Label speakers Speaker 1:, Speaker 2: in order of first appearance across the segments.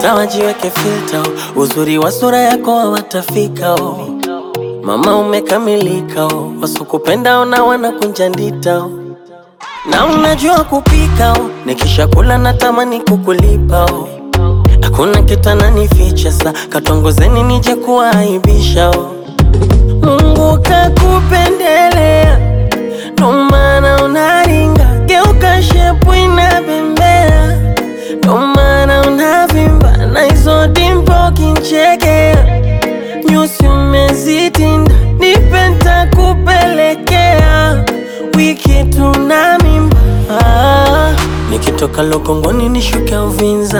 Speaker 1: hata wajiweke filter, uzuri wa sura yako hawatafika oh. Mama umekamilika oh. Wasokupenda ona wanakunja ndita oh. Na unajua kupika oh. Nikisha kula natamani kukulipa oh. Hakuna kitu ananificha sa katongozeni nije kuaibisha oh. Mungu kakupendelea ndo maana unaringa, geuka shepu inabembea, ndo maana unavimba na hizo dimpo kinchekea, nyusi umezitinda, nipe ntakupelekea, wiki tuna mimba ah, nikitoka Lokongoni nishuke Uvinza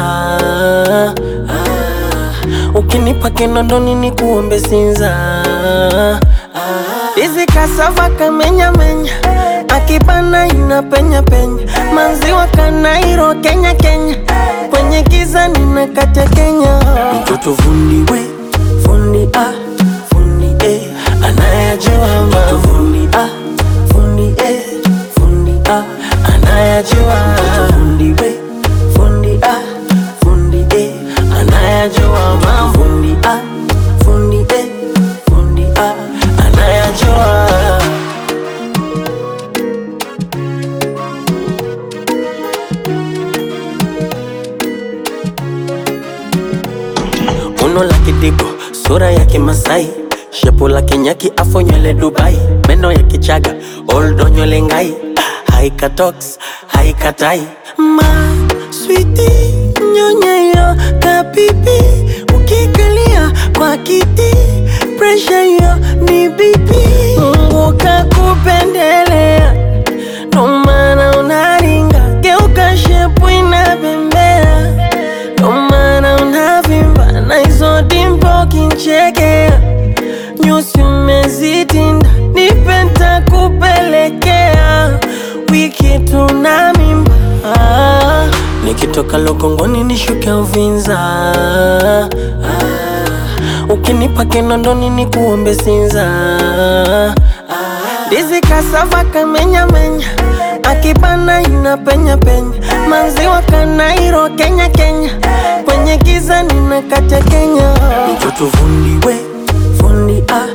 Speaker 1: ah, ukinipa Kinondoni nikuombe Sinza ah, Hizi kasava kamenya menya akibana ina penya penya manziwa kanairo Kenya Kenya kwenye giza nina kate Kenya mtoto fundi we fundi ah fundi eh anayajua mtoto fundi ah fundi eh fundi ah anayajua mtoto fundi we fundi ah fundi eh anayajua mambo fundi ah fundi eh fundi ah anayajua Uno la kidigo, sura ya kimasai shepu la kinyaki afo nywele Dubai meno ya kichaga oldo nywele ngai haika tox haika tai ma switi nyonyeyo kapipi ukikalia kwa kiti presha hiyo ni bipi Mungu kakupendelea ndo maana unaringa geuka shepu inabembea ndo maana unavimba na hizo dimpo kinchekea, nyusi umezitinda, nipe ntakupelekea, wiki tuna mimba ah, nikitoka Lokongoni nishuke Uvinza ah, ukinipa Kinondoni nikuombe Sinza ah, ndizi kasava kamenya menya akibana ina penya penya manziwa kanairo Kenya Kenya kwenye giza nina kate Kenya mtoto fundi we fundi ah